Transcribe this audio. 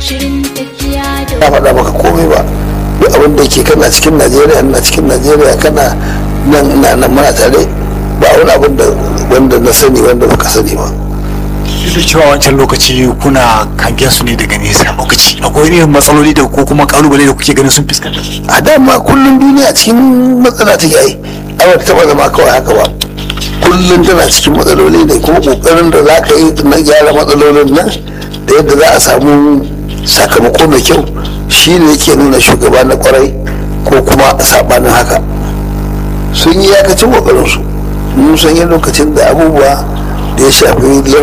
shirin tafiya na da faɗa maka komai ba duk abin da yake kana cikin najeriya na cikin najeriya kana nan na nan muna tare ba wani abin da wanda na sani wanda baka sani ba duk da cewa wancan lokaci kuna kangen su ne daga nesa lokaci akwai irin matsaloli da ko kuma kalubale da kuke ganin sun fuskanta a dama kullum duniya cikin matsala take ai ai ba ta taɓa zama kawai haka ba kullum tana cikin matsaloli ne kuma kokarin da za ka yi na gyara matsalolin nan da yadda za a samu sakamako mai kyau shi ne yake nuna shugaba na kwarai ko kuma sabanin haka sun yi yakacin kokarinsu mun san yin lokacin da abubuwa da ya shafi